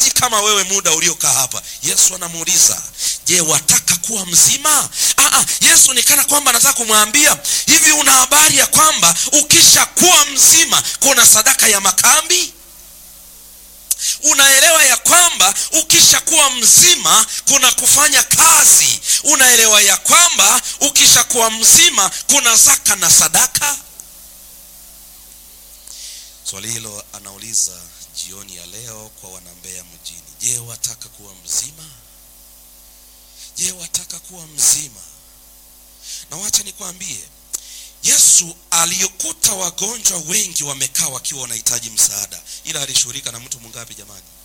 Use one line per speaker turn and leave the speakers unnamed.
mchungaji kama wewe muda uliokaa hapa yesu anamuuliza je wataka kuwa mzima Aa, yesu ni kana kwamba anataka kumwambia hivi una habari ya kwamba ukishakuwa mzima kuna sadaka ya makambi unaelewa ya kwamba ukishakuwa mzima kuna kufanya kazi unaelewa ya kwamba ukishakuwa mzima kuna zaka na sadaka swali hilo anauliza jioni ya leo kwa wanambea mjini je wataka kuwa mzima je wataka kuwa mzima na wacha nikwambie yesu alikuta wagonjwa wengi wamekaa wakiwa wanahitaji msaada ila alishughulika na mtu mungapi jamani